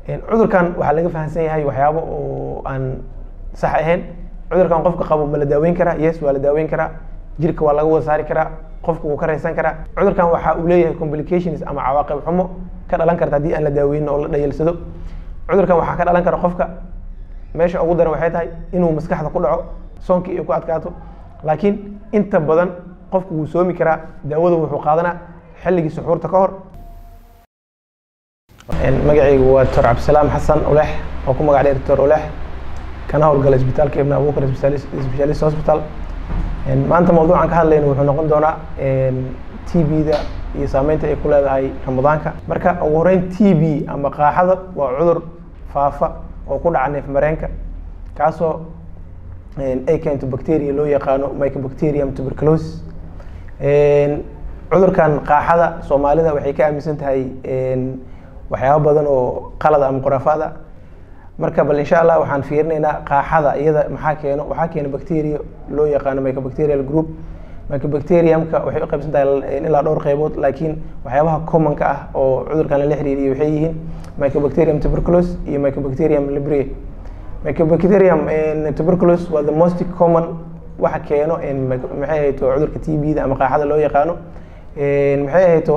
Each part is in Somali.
cudurkan waxaa laga fahamsan yahay waxyaabo oo aan sax ahayn cudurkan qofka qabo ma la daaweyn karaa yes waa la daaweyn karaa jirka waa laga wada saari karaa qofka wuu ka raysan karaa cudurkan waxa uu leeyahay complications ama cawaaqib xumo ka dhalan karta haddii aan la daaweynin oo la dhayalsado cudurkan waxaa ka dhalan kara qofka meesha ugu daran waxay tahay inuu maskaxda ku dhaco soonkii ay ku adkaato laakiin inta badan qofku wuu soomi karaa daawadu wuxuu qaadanaa xilligii suxuurta ka hor magacaygu waa doctor cabdisalaam xasan ulex oo ku magac dheer doctor ulex kana howlgala isbitaalka ibn abubakar specialist hospital maanta mawduucan ka hadlayna wuxuu noqon doonaa t b-da iyo saameynta ay ku leedahay ramadaanka marka ugu horeyn t b ama qaaxada waa cudur faafa oo ku dhaca neef mareenka kaasoo ay keento bacteria loo yaqaano mycobacterium tuberculosis cudurkan qaaxada soomaalida waxay ka aaminsan tahay waxyaabo badan oo qalad ama khuraafaad ah marka bal insha allah waxaan fiirinaynaa qaaxada iyada maxaa keeno waxaa keena bacteria loo yaqaano mycobacterial group mycobacteriumka waxay u qaybsan tahay ilaa dhowr qeybood laakiin waxyaabaha commonka ah oo cudurkan lala xiriiriyo waxay yihiin mycobacterium tuberculosis iyo mycobacterium libre mycobacterium tuberculosis waa the most common waxa keeno maxay ahayto cudurka t b da ama qaaxada loo yaqaano maxay ahayto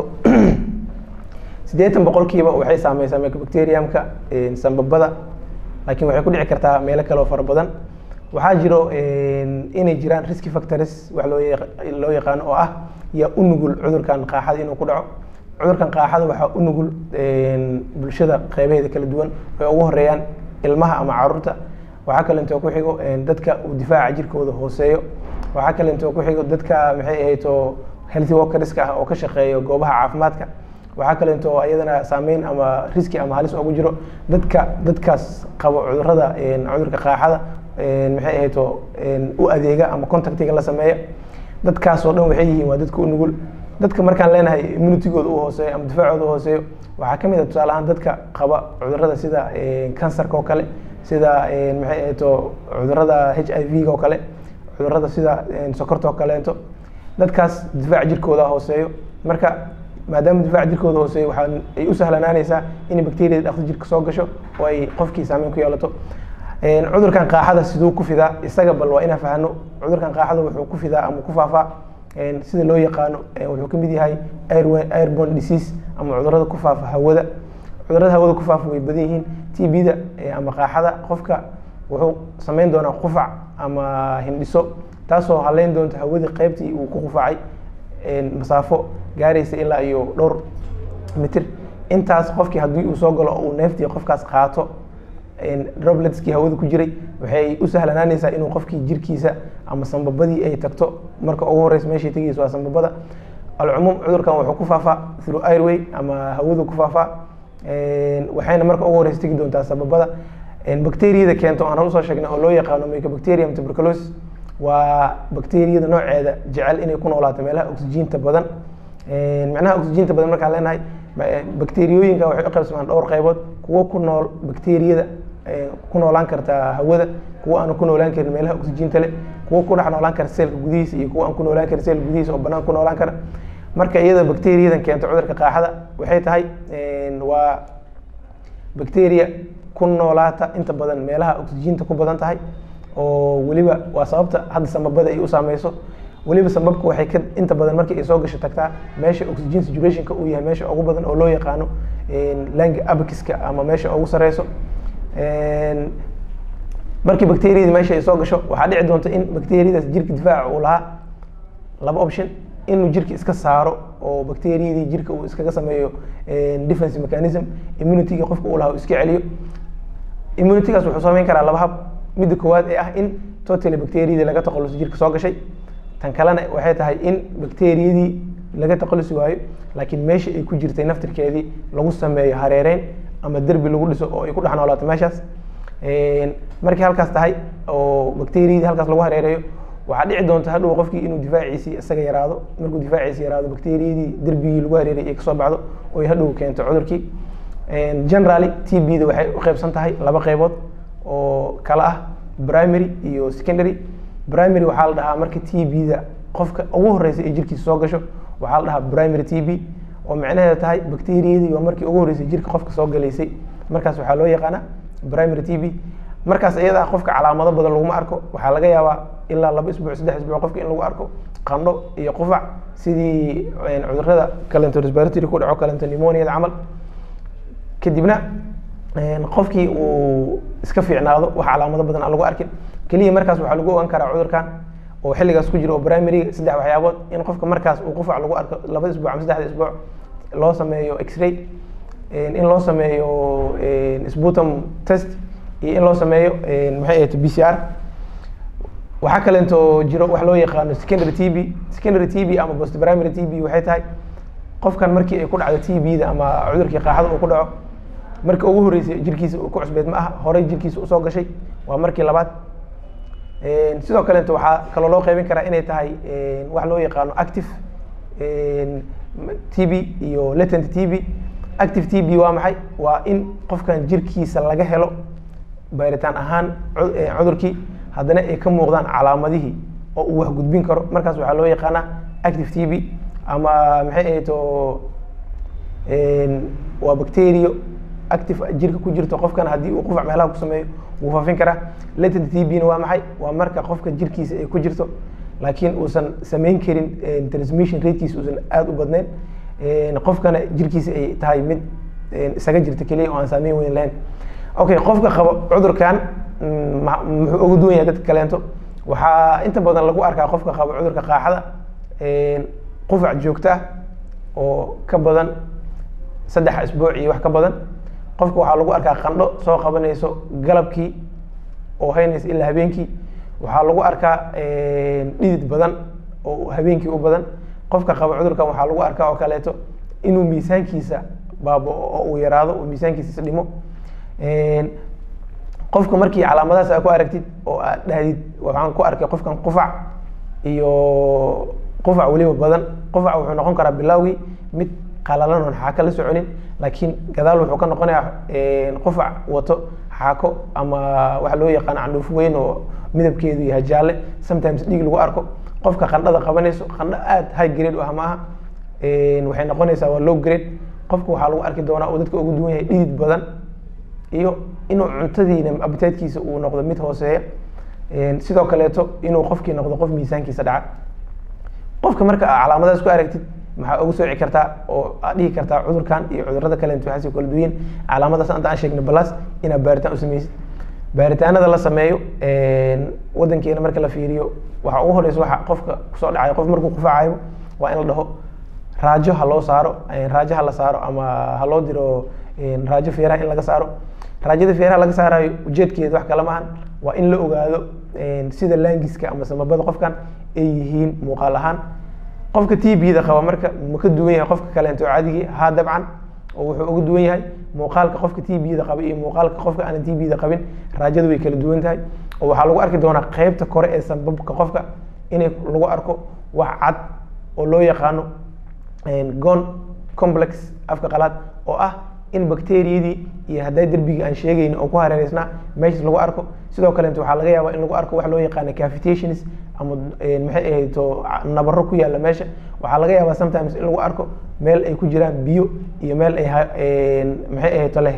siddeetan boqolkiiba waxay saameysaa mycobacteriumka sambabada laakiin waxay ku dhici kartaa meelo kale oo fara badan waxaa jiro inay jiraan risky factors wax loo loo yaqaano oo ah yaa u nugul cudurkan qaaxada inuu ku dhaco cudurkan qaaxada waxaa u nugul bulshada qeybaheeda kala duwan ay ugu horeeyaan ilmaha ama caruurta waxaa kale intoo ku xigo dadka uu difaaca jirkooda hooseeyo waxaa kale intoo ku xigo dadka maxay ahayto healthy workerska ah oo ka shaqeeyo goobaha caafimaadka waxaa kale intoo ayadana saameyn ama riski ama halis ugu jiro dadka dadkaas qabo cudurada cudurka qaaxada maxay ahayto u adeega ama contactiga la sameeya dadkaasoo dhan waxay yihiin waa dadka u nugul dadka markaan leenahay immunitigooda u hooseeyo ama difaacooda u hooseeyo waxaa ka mid a tusaale ahaan dadka qaba cudurada sida kansarka oo kale sida maxay ahayto cudurada h i v ga oo kale cudurada sida sokorta oo kaleento dadkaas difaac jirkooda hooseeyo marka maadaama difaac jirkooda hooseeyo waxaa ay u sahlanaanaysaa in bacteriada dhaqsi jirka soo gasho oo ay qofkii saameyn ku yeelato cudurkan qaaxada siduu ku fidaa isaga bal waa inaan fahno cudurkan qaaxada wuxuu ku fidaa ama ku faafaa sida loo yaqaano wuxuu ka mid yahay airborne disease ama cudurada ku faafa hawada cudurada hawada ku faafa way badan yihiin t b da ama qaaxada qofka wuxuu sameyn doonaa qufac ama hindhiso taasoo haleyn doonta hawadii qeybtii uu ku qufacay masaafo gaaraysa ilaa iyo dhowr mitir intaas qofkii haddii uu soo galo uu neeftii qofkaas qaato robletskii hawada ku jiray waxay u sahlanaanaysaa inuu qofkii jirkiisa ama sambabadii ay tagto marka ugu horeysa meeshay tegaysa waa sambabada alcumuum cudurkan wuxuu ku faafaa through airway ama hawadu ku faafaa waxayna marka ugu horeysa tegi doontaa sababada bacteriyada keento aan hor usoo sheegnay oo loo yaqaano mycobacterium tuberculosis waa bacteriyada nooceeda jecel inay ku noolaato meelaha oxygeenta badan macnaha oxygeenta badan markaan leenahay bacteriyooyinka waxay u qaybsamaan dhowr qaybood kuwo ku nool bacteriyada ku noolaan karta hawada kuwo aan ku noolaan karin meelaha oxygeenta leh kuwo ku dhex noolaan kara seelka gudihiisa iyo kuwo aan ku noolaan karin seelka gudihiisa oo banaan ku noolaan kara marka iyada bacteriyadan keento cudurka qaaxada waxay tahay waa bacteria ku noolaata inta badan meelaha oxygeenta ku badan tahay oo weliba waa sababta hadda sambabada ay u saameyso weliba sababka waxay ka inta badan markii ay soo gasho tagtaa meesha oxygen saturationka uu yahay meesha ugu badan oo loo yaqaano langa abakiska ama meesha ugu sareyso markii bacteriyada meesha ay soo gasho waxaa dhici doonta in bacteriyadaas jirka difaaca uu lahaa laba option inuu jirka iska saaro oo bacteriyadii jirka uu iskaga sameeyo defense mechanism immunityga qofka uu lahaa uu iska celiyo immunitygaas wuxuu sameyn karaa laba hab midda koowaad ee ah in totally bacteriyadii laga taqaluso jirka soo gashay tan kalena waxay tahay in bacteriyadii laga taqalusi waayo laakiin meesha ay ku jirtay naftirkeedii lagu sameeyo hareereyn ama derbi lagu dhiso oo ay ku dhex noolaato meeshaas markii halkaas tahay oo bacteriyadii halkaas lagu hareereeyo waxaa dhici doonta hadhow qofkii inuu difaaciisii isaga yaraado markuu difaaciisi yaraado bacteriyadii derbigii lagu hareerayay ay kasoo baxdo oo ay hadhow keento cudurkii generally t b da waxay u qeybsan tahay laba qeybood oo kala ah primary iyo secondary primary waxaa la dhahaa marka t b da qofka ugu horeysa ee jirkiisa soo gasho waxaa la dhahaa primary t b oo macnaheeda tahay bacteriyadii waa markii ugu horreysay jirka qofka soo galaysay markaas waxaa loo yaqaana primary t b markaas iyada qofka calaamado badan laguma arko waxaa laga yaabaa ilaa laba isbuuc saddex isbuuc qofka in lagu arko qandho iyo qufac sidii cudurada calento respiratory ku dhaco calento pneumoniada camal kadibna qofkii uu iska fiicnaado wax calaamado badan aan lagu arkin keliya markaas waxaa lagu ogaan karaa cudurkan oo xilligaas ku jiro oo primary saddex waxyaabood in qofka markaas uu qufac lagu arko laba isbuuc ama saddexda isbuuc loo sameeyo x-ray in loo sameeyo sputum test iyo in loo sameeyo maxay ahayd b c r waxaa kaleento jiro wax loo yaqaano secondary t b secondary t b ama post primary t b waxay tahay qofkan markii ay ku dhacdo t b da ama cudurkii qaaxada uu ku dhaco markii ugu horreysay jirkiisa uu ku cusbeed ma aha horey jirkiisa usoo gashay waa markii labaad sidoo kaleeto waxaa kaloo loo qeybin karaa inay tahay wax loo yaqaano active t b iyo latent t b active t b waa maxay waa in qofkan jirkiisa laga helo baaritaan ahaan cudurkii haddana ay ka muuqdaan calaamadihii oo uu wax gudbin karo markaas waxaa loo yaqaanaa active t b ama maxay ahayto waa bacterio active jirka ku jirto qofkan haddii uu qufac meelaha ku sameeyo wuu faafin karaa latent t b na waa maxay waa marka qofka jirkiisa ay ku jirto laakiin uusan samayn karin transmission ratekiisa uusan aada u badnayn qofkana jirkiisa ay tahay mid isaga jirta keliya oo aan saameyn weyn lahayn okay qofka qabo cudurkan muxuu uga duwan yahay dadka kaleento waxaa inta badan lagu arkaa qofka qabo cudurka qaaxada qufac joogto ah oo ka badan saddex isbuuc iyo wax ka badan qofka waxaa lagu arkaa qandho soo qabanayso galabkii oo haynaysa ilaa habeenkii waxaa lagu arkaa dhidid badan oo habeenkii u badan qofka qaba cudurkan waxaa lagu arkaa oo kaleeto inuu miisaankiisa baabo oo uu yaraado oo miisaankiisa is dhimo qofka markii calaamadahaas aa ku aragtid oo aad dhahdid waxaan ku arkay qofkan qufac iyo qufac weliba badan qufac wuxuu noqon karaa bilowgii mid qalalan oon xaako la soconin laakiin gadaal wuxuu ka noqonayaa qufac wato xaako ama waxa loo yaqaan candhuuf weyn oo midabkeedu yahay jaalle sometimes dhiig lagu arko qofka qandhada qabanayso qandho aada high grade u ah ma aha waxay noqonaysaa waa low grade qofka waxaa lagu arki doonaa uu dadka ugu duwan yahay dhidid badan iyo inuu cuntadiina abitaydkiisa uu noqdo mid hooseeya sidoo kaleeto inuu qofkii noqdo qof miisaankiisa dhaca qofka marka aa calaamadaas ku aragtid maxaa ugu sooci kartaa oo aad dhihi kartaa cudurkan iyo cudurada kale waxaasi kala duwan calaamadaas anta aan sheegna balas inaad baaritaan u sameysid baaritaanada la sameeyo wadankeena marka la fiiriyo waxa ugu horeysa waxa qofka kusoo dhacayo qof markuu qufacayo waa in la dhaho raajo ha loo saaro raajo ha la saaro ama ha loo diro raajo feeraha in laga saaro raajada feeraha laga saarayo ujeedkeeda wax kala maahan waa in la ogaado sida laangiska ama samabada qofkan ay yihiin muuqaal ahaan qofka t b da qaba marka ma ka duwan yahay qofka kaleento caadigii ha dabcan oo wuxuu uga duwan yahay muuqaalka qofka t b da qaba iyo muuqaalka qofka aanan t b da qabin raajada way kala duwan tahay oo waxaa lagu arki doonaa qeybta kore ee sanbabka qofka inay lagu arko wax cad oo loo yaqaano gon complex afka qalaad oo ah in bacteriyadii iyo hadday derbigii aan sheegayni oo ku hareereysnaa meeshas lagu arko sidoo kaleeto waxaa laga yaabaa in lagu arko wax loo yaqaano cavitations ama maxay ahayto nabaro ku yaalla meesha waxaa laga yaabaa sometimes in lagu arko meel ay ku jiraan biyo iyo meel ay maxay ahayto leh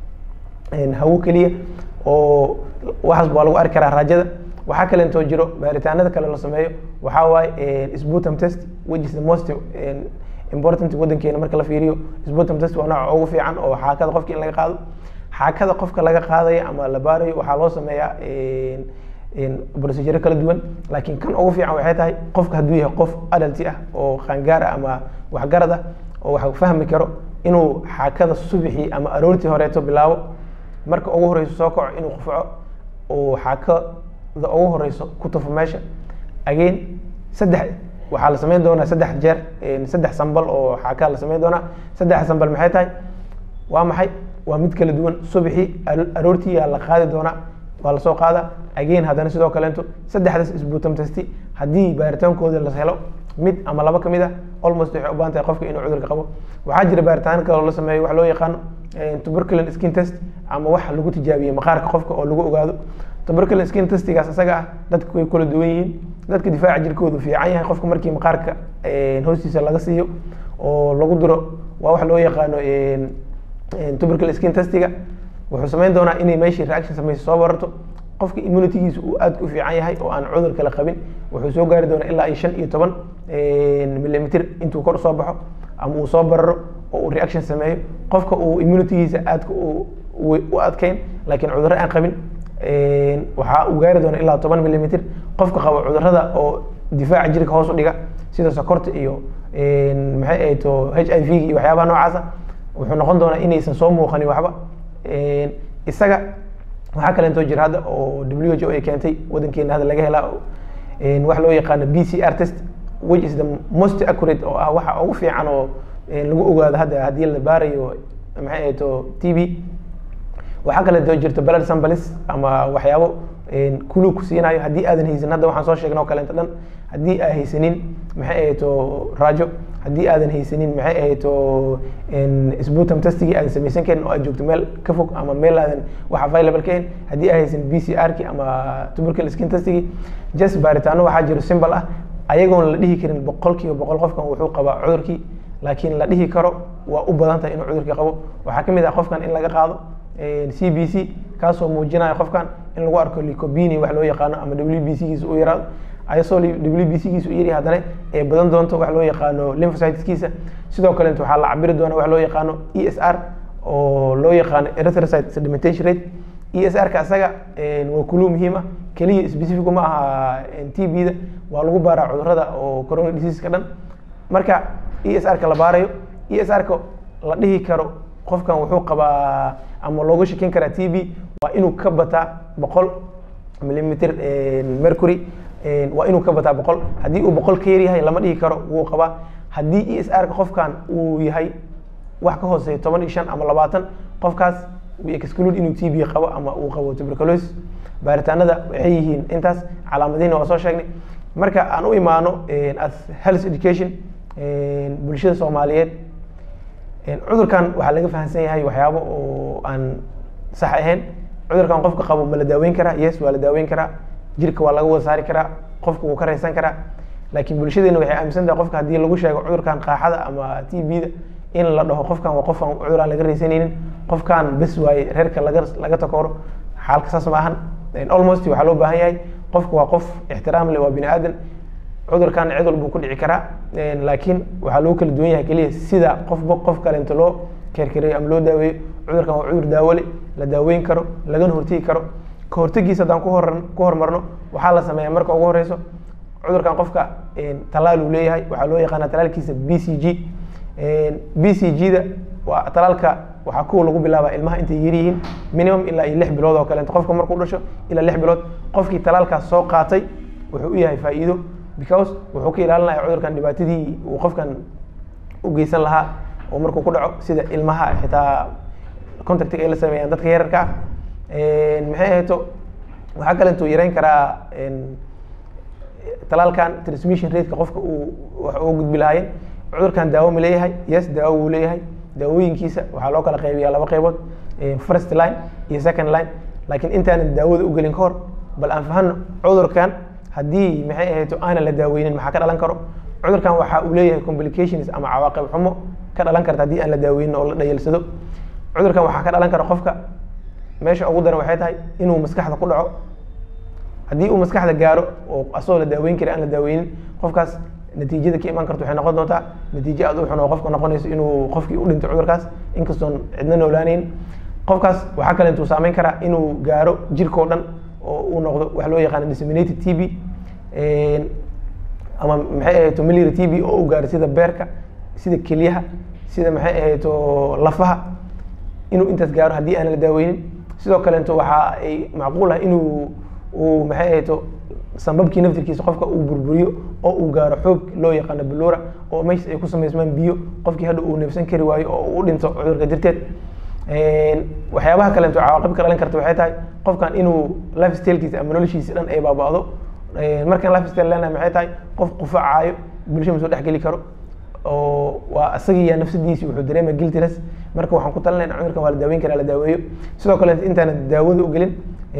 hawo keliya oo waxaas waa lagu arki karaa raajada waxaa kaleentoo jiro baaritaanada kale la sameeyo waxaa waaye sputum test which is the most important wadankeena marka la fiiriyo sputum test waa nooca ugu fiican oo xaakada qofka in laga qaado xaakada qofka laga qaadayo ama la baarayo waxaa loo sameeyaa procedure kala duwan laakiin kan ugu fiican waxay tahay qofka hadduu yahay qof adalti ah oo qaangaar ah ama waxgarad ah oo wax fahmi karo inuu xaakada subixii ama aroortii horeeto bilaabo marka ugu horeyso soo kaco inuu qufaco oo xaakada ugu horeyso ku tufo meesha again saddex waxaa la sameyn doonaa saddex jeer saddex sambal oo xaakaa la sameyn doonaa saddex sambal maxay tahay waa maxay waa mid kala duwan subixii aroortii yaa la qaadi doonaa waa lasoo qaada again haddana sidoo kaleento saddexdaas isbuutam testi haddii baaritaankooda la helo mid ama laba kamid ah almost waxay u baahan tahay qofka inuu cudurka qabo waxaa jira baaritaan kaloo la sameeyo wax loo yaqaano tuberculin skin test ama wax lagu tijaabiye maqaarka qofka oo lagu ogaado tuberculin skin testigaas isaga ah dadka way kala duwan yihiin dadka difaaca jirkoodu fiican yahay qofka markii maqaarka hoostiisa laga siiyo oo lagu diro waa wax loo yaqaano tuberculin skin testiga wuxuu samayn doonaa inay meeshii reaction samayso soo bararto qofka immunitygiisa uu aad u fiican yahay oo aan cudur kale qabin wuxuu soo gaari doonaa ilaa iyo shan iyo toban millimeter intuu kor usoo baxo ama uu soo bararo oo uu reaction sameeyo qofka uu immunitygiisa aadka u adkeyn laakiin cudurro aan qabin waxaa uu gaari doonaa ilaa toban millimeter qofka qabo cudurrada oo difaaca jirka hoos u dhiga sida sokorta iyo maxay ahayd to h i v iyo waxyaabaha noocaasa wuxuu noqon doonaa inaysan soo muuqanin waxba isaga waxaa kaleentoo jira hadda oo w h o ay keentay wadankeena hadda laga helaa wax loo yaqaano b c r test which is the most accurate oo ah waxa ugu fiican oo lagu ogaado hadda haddii la baarayo maxay ahayd to t b waxaa kaleeto jirto blood samples ama waxyaabo kulu ku siinayo haddii aadan haysanin hadda waxaan soo sheegnay oo kaleeto dhan haddii aa haysanin maxay ahayd to raajo haddii aadan haysanin maxay ahayd to sputum testigii aadan samaysan karin oo aad joogto meel ka fog ama meel aadan wax available ka hayn haddii aa haysanin b c r ki ama tubercle skin testigii just baaritaano waxaa jiro symbol ah ayagoon la dhihi karin boqol kiiba boqol qofkan wuxuu qabaa cudurkii laakiin la dhihi karo waa u badan tahay inuu cudurkii qabo waxaa ka mid ah qofkan in laga qaado c b c kaasoo muujinaya qofkan in lagu arko licobini wax loo yaqaano ama w b c giisa u yaraado ayasoo w b c giisa u yari haddana ee badan doonto wax loo yaqaano lymphocyteskiisa sidoo kalenta waxaa la cabiri doona wax loo yaqaano e s r oo loo yaqaano erythrocyte sedimentation rate e s r ka isaga waa kulu muhiim ah keliya specific ma aha t b da waa lagu baaraa cudurada oo corona diseaseska dhan marka e s r ka la baarayo e s r ka la dhihi karo qofkan wuxuu qabaa ama looga shakin karaa t b waa inuu ka bataa boqol millimeter mercury waa inuu ka bataa boqol haddii uu boqol ka yar yahay lama dhihi karo wuu qabaa haddii e s r ka qofkan uu yahay wax ka hooseeya toban iyo shan ama labaatan qofkaas uu exclude inuu t b qabo ama uu qabo tuberculosis baaritaanada waxay yihiin intaas calaamadihina waa soo sheegnay marka aan u imaano as health education bulshada soomaaliyeed cudurkan waxaa laga fahamsan yahay waxyaabo oo aan sax ahayn cudurkan qofka qabo ma la daaweyn karaa yes waa la daaweyn karaa jirka waa laga wada saari karaa qofka wuu ka raysan karaa laakiin bulshadeena waxay aaminsan tahay qofka haddii lagu sheego cudurkan qaaxada ama t b da in la dhaho qofkan waa qof aan cudur aan laga raysanaynin qofkan bes waaye reerka laga laga takooro xaalka saas ma ahan almost waxaa loo baahan yahay qofka waa qof ixtiraam leh waa bini aadan cudurkan cid walbuu ku dhici karaa laakiin waxaa loo kala duwan yahay keliya sida qofba qof kalenta loo kerkereeyo ama loo daaweeyo cudurkan waa cudur daawole la daaweyn karo lagana hortegi karo ka hortegiisa haddaan ku hor ku horumarno waxaa la sameeyaa marka ugu horeyso cudurkan qofka talaal uu leeyahay waxaa loo yaqaana talaalkiisa b c g b c g da waa talaalka waxaa kuwa lagu bilaabaa ilmaha intay yar yihiin minimum ilaa iyo lix bilood oo kaleeto qofka markuu dhasho ilaa lix bilood qofkii talaalkaas soo qaatay wuxuu u yahay faa'iido because wuxuu ka ilaalinaya cudurkan dhibaatadii uu qofkan u geysan lahaa oo markuu ku dhaco sida ilmaha xitaa contactiga ay la sameeyaan dadka yararka ah maxay ahayto waxaa kaleentuu yareyn karaa talaalkan transmission rateka qofka uu wax uga gudbi lahaayeen cudurkan daawo ma leeyahay yes daawo wuu leeyahay daawooyinkiisa waxaa loo kala qaybiyaa laba qaybood first line iyo second line laakiin intaanan daawada u gelin ka hor bal aan fahano cudurkan haddii maxay ahayto aanan la daaweynin maxaa ka dhalan karo cudurkan waxa uu leeyahay complications ama cawaaqib xumo ka dhalan karta haddii aan la daaweynin oo la dhayalsado cudurkan waxaa ka dhalan kara qofka meesha ugu daran waxay tahay inuu maskaxda ku dhaco haddii uu maskaxda gaaro oo asagoo la daaweyn kari aan la daaweynin qofkaas natiijada ka imaan karta waxay noqon doontaa natiijo aad u xun oo qofka noqonayso inuu qofkii u dhinto cudurkaas inkastoon cidna noolaaneyn qofkaas waxaa kale intuu saameyn karaa inuu gaaro jirkao dhan oo uu noqdo wax loo yaqaano disseminated t b ama maxay ahayto milira t b oo u gaaro sida beerka sida kelyaha sida maxay ahayto lafaha inuu intaas gaaro haddii aan la daaweynin sidoo kalento waxa ay macquul ah inuu uu maxay ahayto sambabkii naftirkiisa qofka uu burburiyo oo uu gaaro xoog loo yaqaano balora oo meeshas ay ku samaysmaan biyo qofkii hadha uu neefsan kari waayo oo uu dhinto cudurka jirteed waxyaabaha kalento cawaaqib ka dhalan karta waxay tahay qofkan inuu life stylekiisa ama noloshiisa dhan ay baaba'do markaan life style leenahay maxay tahay qof qufacaayo bulsha ma soo dhex geli karo oo waa isagiiya nafsadiisi wuxuu dareema guiltiness marka waxaan ku talinayna cudurkan waa la daaweyn karaa la daaweeyo sidoo kale intaanan daawada u gelin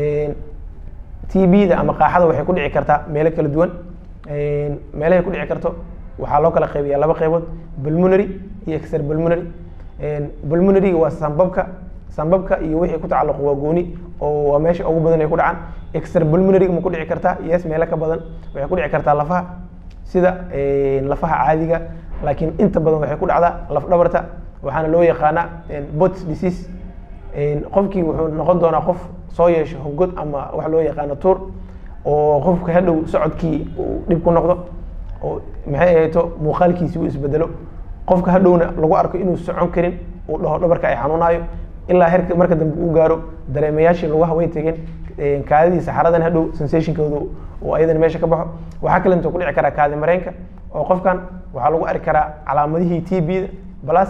t b da ama qaaxada waxay ku dhici kartaa meelo kala duwan meelahay ku dhici karto waxaa loo kala qaybiyaa laba qaybood pulmonary iyo extra pulmonary pulmonary waa sambabka sambabka iyo wixii ku tacalluq waa gooni oo waa meesha ugu badan ay ku dhacaan extrapulmonary ma ku dhici kartaa yes meelo ka badan waxay ku dhici kartaa lafaha sida lafaha caadiga laakiin inta badan waxay ku dhacdaa laf dhabarta waxaana loo yaqaanaa bots disease qofkii wuxuu noqon doonaa qof soo yeesho hogod ama wax loo yaqaano tuur oo qofka hadhow socodkii uu dhib ku noqdo oo maxay ahayto muuqaalkiisi uu isbedelo qofka hadhowna lagu arko inuu socon karin uu dhaho dhabarka ay xanuunaayo ilaa herka marka dambe uu gaaro dareemayaashii lugaha way tegeen kaadidii saxaradan hadhow sensationkooda oo ayadana meesha ka baxo waxaa kale intuu ku dhici karaa kaadi mareenka oo qofkan waxaa lagu arki karaa calaamadihii t b da plus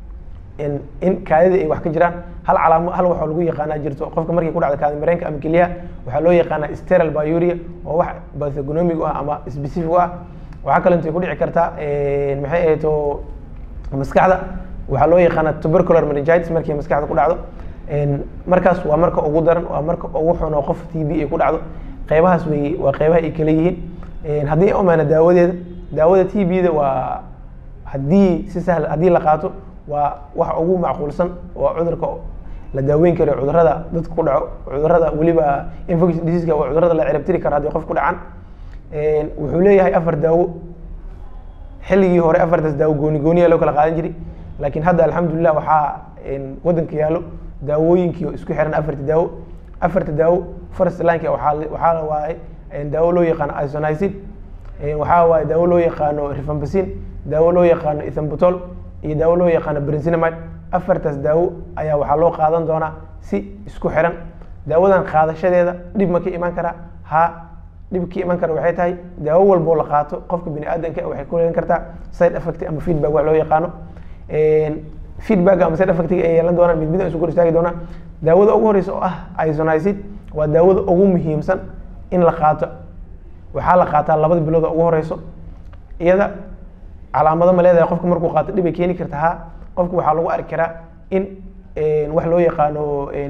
in kaadida ay wax ka jiraan hal calaamo hal waxaa lagu yaqaanaa jirto qofka markii ku dhacda kaadi mareenka ama keliyaha waxaa loo yaqaanaa steral biuria oo wax bathogonomic u ah ama specific u ah waxaa kale intay ku dhici kartaa maxay ahayto maskaxda waxaa loo yaqaanaa tubercular meningitis markii maskaxda ku dhacdo markaas waa marka ugu daran waa marka ugu xun oo qof t b ay ku dhacdo qeybahaas wey waa qeybaha ay kala yihiin haddii omaana daawadeeda daawada t b da waa haddii si sahl haddii la qaato waa wax ugu macquulsan waa cudurka la daaweyn karo cudurada dadka ku dhaco cudurada weliba infection diseaska waa cudurada la cirabtiri karo haddii qof ku dhacan wuxuu leeyahay afar daawo xilligii hore afartaas daawo gooni gooniya loo kala qaadan jiray laakiin hadda alxamdulilah waxaa wadanka yaallo daawooyinkii oo isku xiran afarta daawo afarta daawo first lineka waxaa waxaa waaye daawo loo yaqaano isonisid waxaa waaye daawo loo yaqaano rifampicin daawo loo yaqaano ethambutol iyo daawo loo yaqaano brincinamide afartaas daawo ayaa waxaa loo qaadan doonaa si isku xiran daawadan qaadashadeeda dhib ma ka imaan karaa ha dhib ka iman kara waxay tahay daawo walboo la qaato qofka bini aadanka waxay ku yeelan kartaa side effect ama feedback wax loo yaqaano feedback ama side effect ay yeelan doonaan mid mid isu kor istaagi doonaan daawada ugu horeysa oo ah isonisid waa daawada ugu muhiimsan in la qaato waxaa la qaataa labada bilood oo ugu horeyso iyada calaamado ma leedahay qofka markuu qaato dhibay keeni karta ha qofka waxaa lagu arki karaa in wax loo yaqaano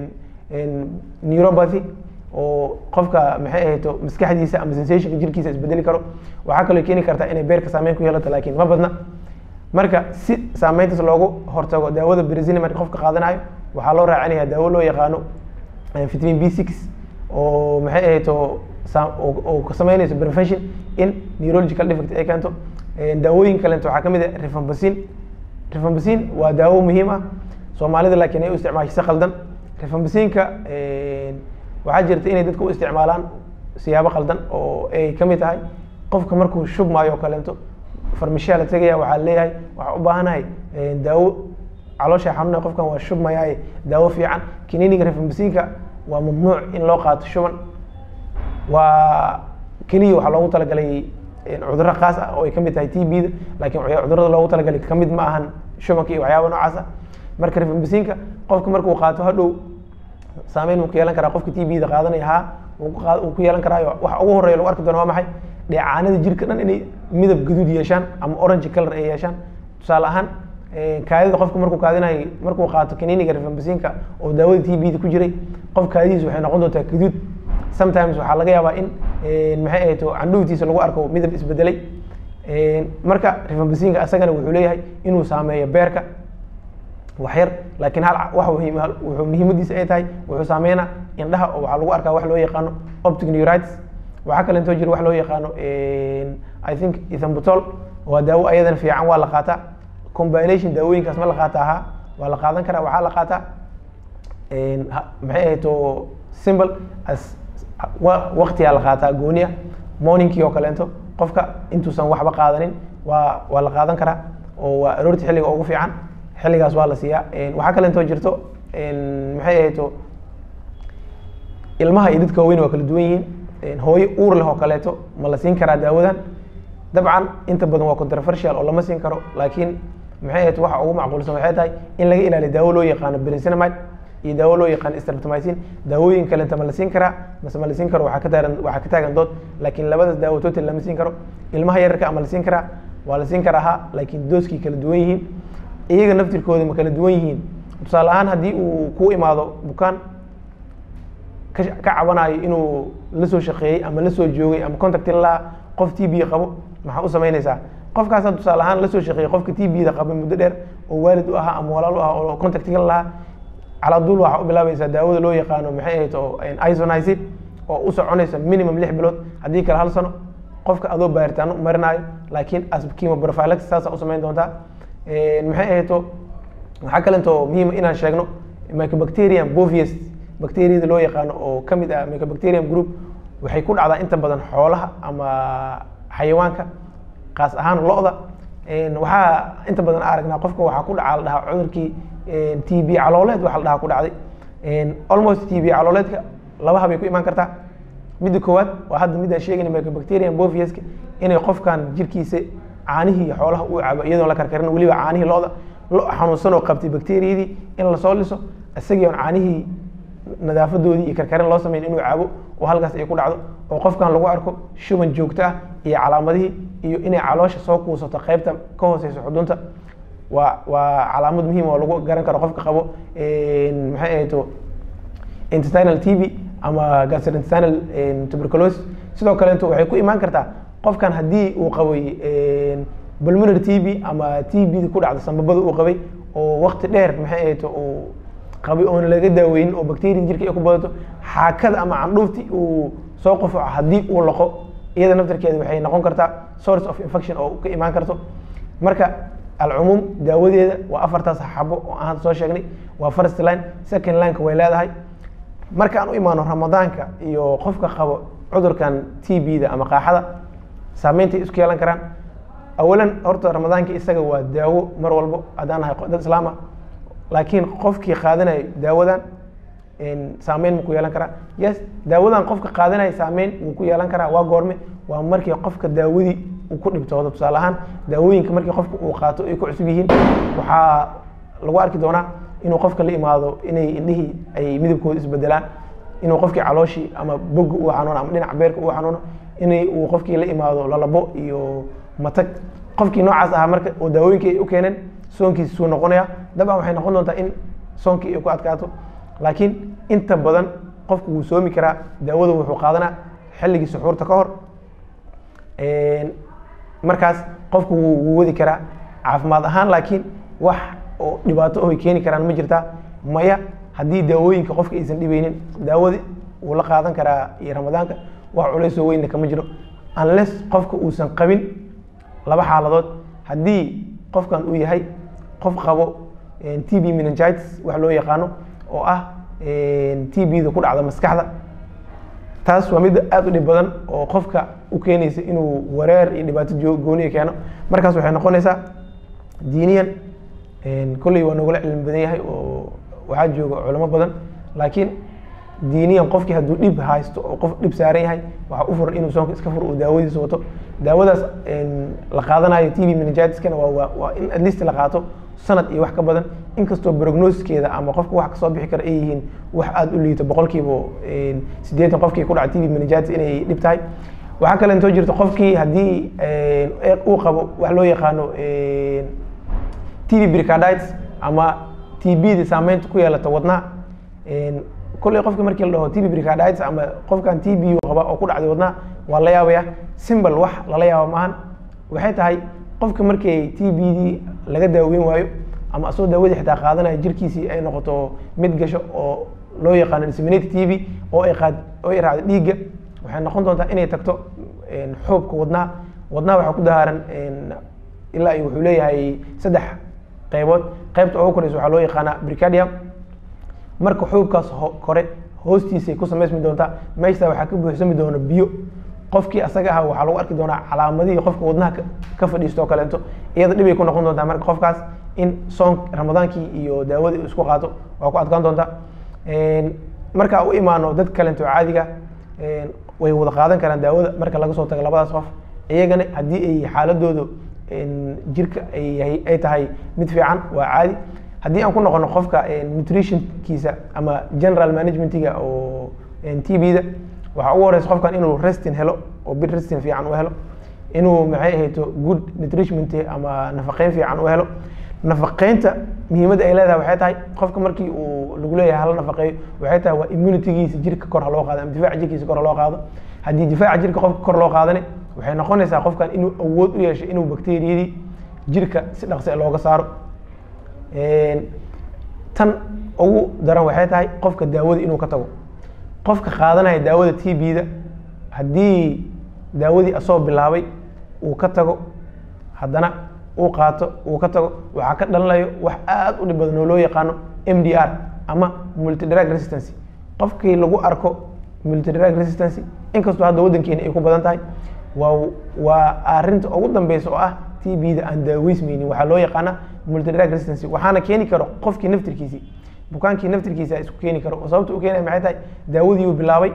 neuropathy oo qofka maxay ahayto maskaxdiisa ama sensationka jirkiisa isbedeli karo waxaa kaloo keeni kartaa inay beerka saameyn ku yeelato laakiin ma badna marka si saameyntaas loogu hortago daawada brazil marka qofka qaadanayo waxaa loo raacinaya daawo loo yaqaano vitamin b six oo maxay ahayto oo ka sameynayso prevention in neurological defect ay keento daawooyin kalenta waxaa kamid ah rifampicin rifampicin waa daawo muhiim ah soomaalida laakiin ay u isticmaashay si qaldan rifambicinka waxaa jirta inay dadka u isticmaalaan siyaabo qaldan oo ay kamid tahay qofka markuu shubmaayo oo kaleento farmashiya la tegaya waxaa leeyahay waxaa u baahanahay daawo caloosha xanuunaya qofkan waa shubmayaaye daawo fiican kininiga rifambicinka waa mamnuuc in loo qaato shuban waa keliya waxaa loogu talagalay cudurro khaas ah oo ay kamid tahay t b da laakiin cudurada loogu talagalay kamid ma ahan shubanka iyo waxyaaba noocaas ah marka rifambicinka qofka markuu qaato hadhow saameyn uu ku yeelan karaa qofka t b da qaadanaya ha uu ku yeelan karaayo waxa ugu horeya lagu arki doono waa maxay dheecaanada jirka dhan inay midab gaduud yeeshaan ama orange color ay yeeshaan tusaale ahaan kaadida qofka markuu kaadinayo markuu qaato kaniniga rifambicinka oo daawada t b da ku jiray qof kaadidiisa waxay noqon doontaa gaduud sometimes waxaa laga yaabaa in maxay ahayto candhuuftiisa lagu arko midab isbedelay marka rifambicinka asagana wuxuu leeyahay inuu saameeyo beerka waxyar laakiin hal wax wuxuu muhiimadiisa ay tahay wuxuu saameynaa indhaha oo waxaa lagu arkaa wax loo yaqaano optic neuritis waxaa kale intoo jira wax loo yaqaano i think ethambutol waa daawo ayadana fiican waa la qaataa combination daawooyinkaas ma la qaataa ha waa la qaadan karaa waxaa la qaataa maxay ahayto simple as waqtiyaa la qaataa gooniya morningkii oo kaleento qofka intuusan waxba qaadanin waa waa la qaadan karaa oo waa aroorti xilliga ugu fiican xilligaas waa la siiyaa waxaa kale intoo jirto maxay ahayto ilmaha iyo dadka waaweyn waa kala duwan yihiin hooyo uur leh oo kaleeto ma la siin karaa daawadan dabcan inta badan waa controversial oo lama siin karo laakiin maxay ahayto waxa ugu macquulsan waxay tahay in laga ilaaliyo daawo loo yaqaano brincinamide iyo daawo loo yaqaano streptomycin daawooyin kalenta ma la siin karaa mase ma la siin karo waxaa ka taagan waxaa ka taagan dood laakiin labadaas daawo total lama siin karo ilmaha yararka ama la siin karaa waa la siin karaa ha laakiin dooskii kala duwan yihiin iyaga naftirkooda ma kala duwan yihiin tusaale ahaan haddii uu ku imaado bukaan ka cabanayo inuu la soo shaqeeyey ama la soo joogay ama contacti lalahaa qof t b qabo maxaa u samaynaysaa qofkaasa tusaale ahaan la soo shaqeeyey qofka t b da qaba muddo dheer oo waalid u ahaa ama walaal u ah oo contactiga lalahaa caladuul waxaa u bilaabaysaa daawada loo yaqaano maxay ahayd oo isonisid oo u soconaysa minimum lix bilood haddii kale hal sano qofka adoo baaritaano u marinaayo laakiin chemoprophylaxis saasa u samayn doontaa maxay ahayto waxaa kalento muhiima inaan sheegno mycobacterium bovius bacteriyada loo yaqaano oo ka mid ah mycobacterium group waxay ku dhacdaa inta badan xoolaha ama xayawaanka kaas ahaan lo-da waxaa inta badan aragnaa qofka waxaa ku dhaca la dhahaa cudurkii t b calooleed waxa la dhahaa ku dhacday almost t b calooleedka laba habay ku imaan kartaa midda koowaad waa hadda midaan sheegayna mycobacterium boviuska inay qofkan jirkiisa caanihii xoolaha uu cabo iyadoon la karkarin weliba caanihii lo-da lo xanuunsan oo qabtay bacteriyadii in lasoo liso isagii on caanihii nadaafadoodii iyo karkarin loo sameyn inuu cabo oo halkaas ay ku dhacdo oo qofkan lagu arko shuban joogto ah iyo calaamadihii iyo inay caloosha soo kuusato qaybta ka hooseysa xudunta waa waa calaamad muhiim oo lagu garan karo qofka qabo maxay ahayto intestinal t b ama gastrointestinal tuberculosis sidoo kaleeto waxay ku imaan kartaa qofkan haddii uu qabay pulmonary t b ama t b ku dhacda sambabada uu qabay oo wakti dheer maxay ahayto uu qabay oona laga daaweynin oo bacteria jirka ay ku badato xaakada ama candhuufti uu soo qofaco haddii uu laqo iyada naftarkeeda waxay noqon kartaa source of infection oo ka imaan karto marka alcumuum daawadeeda waa afartaas xabo oo aan soo sheegnay waa first line second lineka way leedahay marka aan u imaano ramadaanka iyo qofka qabo cudurkan t b da ama qaaxada saameyntaay isku yeelan karaan awalan horta ramadaanka isaga waa daawo mar walbo haddaan nahay dad islaama laakiin qofkii qaadanayo daawadan saameyn ma ku yeelan karaa yes daawadan qofka qaadanaya saameyn wuu ku yeelan karaa waa goorme waa markii qofka daawadii uu ku dhibtoodo tusaale ahaan daawooyinka markii qofka uu qaato ay ku cusub yihiin waxaa lagu arki doonaa inuu qofka la imaado inay indhihii ay midabkooda isbedelaan inuu qofkii calooshii ama boga uu xanuuno ama dhinaca beerka uu xanuuno inay uu qofkii la imaado lalabo iyo matag qofkii noocaas ahaa marka oo daawooyinkii ay u keeneen soonkiisi suu noqonaya dabcan waxay noqon doontaa in soonkii ay ku adkaato laakiin inta badan qofku wuu soomi karaa daawada wuxuu qaadanaa xilligii suxuurta ka hor markaas qofku wuu wadi karaa caafimaad ahaan laakiin wax oo dhibaato oy keeni karaan ma jirtaa maya haddii daawooyinka qofka aysan dhibeynin daawadi wuu la qaadan karaa iyo ramadaanka wax culaysoo weynna kama jiro unless qofka uusan qabin laba xaaladood haddii qofkan uu yahay qof qabo t b meningitis wax loo yaqaano oo ah t b da ku dhacda maskaxda taas waa mid aada u dhib badan oo qofka u keenaysa inuu wareer iyo dhibaato gooniya keeno markaas waxay noqonaysaa diiniyan kolley waa noogula cilmi badan yahay oo waxaa jooga culamo badan laakiin diiniyan qofkii hadduu dhib haysto oo qof dhib saaran yahay waxaa u furan inuu soonka iska furo uu daawadiisa wato daawadaas la qaadanayo t v meningitiskana waa waa in at least la qaato sanad iyo wax ka badan inkastoo prognosiskeeda ama qofka wax kasoo bixi kara ay yihiin wax aada u liito boqolkiiba siddeetan qofkii ku dhaca t v meningitis inay dhib tahay waxaa kale intoo jirta qofkii haddii uu qabo wax loo yaqaano t v bricarditis ama t b da saameynta ku yeelata wadnaha kolley qofka markii la dhaho t v bricarditis ama qofkan t b qaba oo ku dhacday wadnaha waa la yaabaya simbal wax lala yaaba maahan waxay tahay qofka markii t b d laga daaweyn waayo ama asagoo daawadii xitaa qaadanaya jirkiisii ay noqoto mid gasho oo loo yaqaano disseminated t v oo ay qaad oo ay raacdo dhiigga waxay noqon doontaa inay tagto xoobka wadnaha wadnaha waxaa ku dahaaran ilaa iyo wuxuu leeyahay saddex qaybood qaybta ugu koreysa waxaa loo yaqaanaa bricardium marka xuubkaas kore hoostiisay ku samaysmi doontaa meeshtaa waxaa ka buuxsami doona biyo qofkii asaga aha waxaa lagu arki doonaa calaamadihii qofka wadnaha ka fadhiisto oo kaleeto iyada dhibay ku noqon doontaa marka qofkaas in soon ramadaankii iyo daawadii isku qaato waa ku adkaan doontaa marka u imaano dad kalento caadiga way wada qaadan karaan daawada marka laga soo tago labadaas qof iyagana haddii ay xaaladoodu jirka ay tahay mid fiican waa caadi haddii aan ku noqono qofka nutritionkiisa ama general managementiga oo t b da waxaa ugu horeysa qofkan inuu restin helo oo bid restin fiican u helo inuu maxay ahayto good nutritionment ama nafaqeyn fiican u helo nafaqeynta muhiimadda ay leedahay waxay tahay qofka markii uu lagu leeyahay hala nafaqeeyo waxay tahay waa immunitygiisa jirka kor ha loo qaado ama difaaca jirkiisa kor ha loo qaado haddii difaaca jirka qofka kor loo qaadane waxay noqonaysaa qofkan inuu awood u yeesho inuu bakteriyadii jirka si dhaqsi looga saaro tan ugu daran waxay tahay qofka daawada inuu ka tago qofka qaadanaya daawada t b-da haddii daawadii asoo bilaabay uu ka tago haddana uu qaato uu ka tago waxaa ka dhalanayo wax aada u dhib badan oo loo yaqaano m d r ama multidrug resistancy qofkii lagu arko multidrug resistancy inkastoo hadda waddankeena ay ku badan tahay waa waa arrinta ugu dambeysa oo ah t b-da aan daaweysmaynin waxaa loo yaqaana multidrug resistancy waxaana keeni karo qofkii naftirkiisii bukaankii naftirkiisa isku keeni karo oo sababta u keenaya maxay tahay daawadii uu bilaabay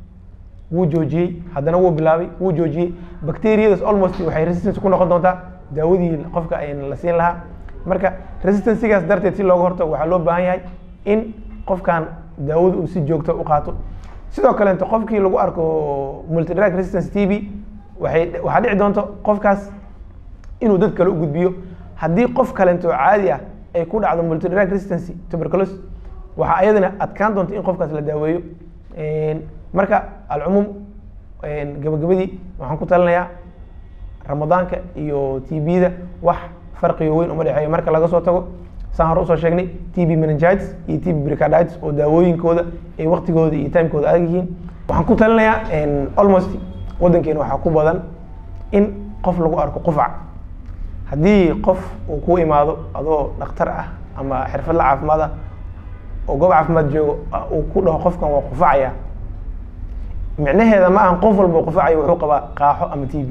wuu joojiyey haddana wuu bilaabay wuu joojiyey bacteriyadas almost waxay resistance ku noqon doontaa daawadii qofka la siin lahaa marka resistancygaas darteed si looga hortago waxaa loo baahan yahay in qofkan daawada uu si joogto u qaato sidoo kaleeto qofkii lagu arko multidrug resistance t b waxay waxaa dhici doonto qofkaas inuu dad kale u gudbiyo haddii qof kalento caadi ah ay ku dhacdo multidrug resistance tuberculosis waxaa ayadana adkaan doonta in qofkaas la daaweeyo marka alcumuum gabagabadii waxaan ku talinayaa ramadaanka iyo t b-da wax farqigo weyn uma dhexeeyo marka laga soo tago saan hore usoo sheegnay t b meningitis iyo t b bricarditis oo daawooyinkooda ay waktigooda iyo timekooda adag yihiin waxaan ku talinayaa almost waddankeena waxaa ku badan in qof lagu arko qufac haddii qof uu ku imaado adoo dhakhtar ah ama xirfadla caafimaad ah oo goob caafimaad joogo uu ku dhaho qofkan waa qufacaya micnaheeda ma ahan qof walba qufacayo wuxuu qabaa qaaxo ama t b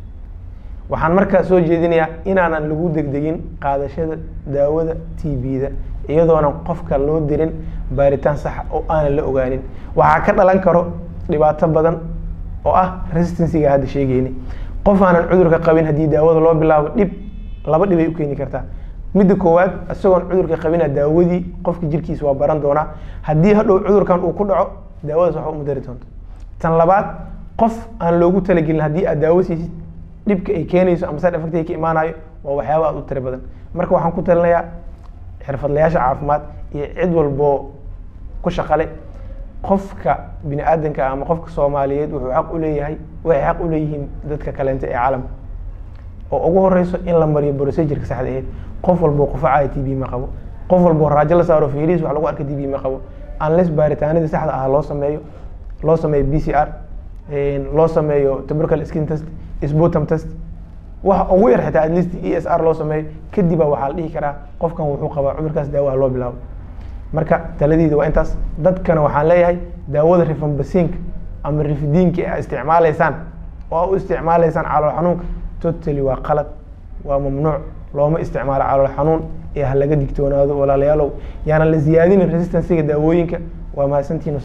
waxaan markaa soo jeedinayaa inaanan lagu degdegin qaadashada daawada t b-da iyadoonan qofka loo dirin baaritaan saxa oo aanan la ogaanin waxaa ka dhalan karo dhibaato badan oo ah resistancyga hadda sheegeyni qof aanan cudurka qabin haddii daawada loo bilaabo dhib laba dhibay u keeni kartaa midda koowaad isagoon cudurka qabina daawadii qofka jirkiisa waa baran doonaa haddii hadhow cudurkan uu ku dhaco daawadaas waxba uma dari doonto tan labaad qof aan loogu talagelin haddii aad daawo siisid dhibka ay keenayso ama side effect ay ka imaanayo waa waxyaaba aad u tiri badan marka waxaan ku talinayaa xirfadlayaasha caafimaad iyo cid walboo ku shaqale qofka bini aadanka ama qofka soomaaliyeed wuxuu xaq u leeyahay waxay xaq u leeyihiin dadka kaleenta ee caalamka oo ugu horeyso in la mariyo procedureka saxda aheed qof walboo qufacaya t b ma qabo qof walboo raajo la saaro fiiris wax lagu arka t b ma qabo unless baaritaanadii saxda ah loo sameeyo loo sameeyo b c r loo sameeyo tubercle skin test sputum test waxa ugu yar xitaa at least e s r loo sameeyo kadibaa waxaa la dhihi karaa qofkan wuxuu qabaa cudurkaas daawaha loo bilaabo marka taladiida waa intaas dadkana waxaan leeyahay daawada rifambasiinka ama rifidiinka a isticmaaleysaan oo a u isticmaaleysaan calool xanuunka totally waa qalad waa mamnuuc looma isticmaalo calool xanuun ee ha laga digtoonaado walaalayaalow yaana la ziyaadinin resistancyga daawooyinka waa mahadsantihin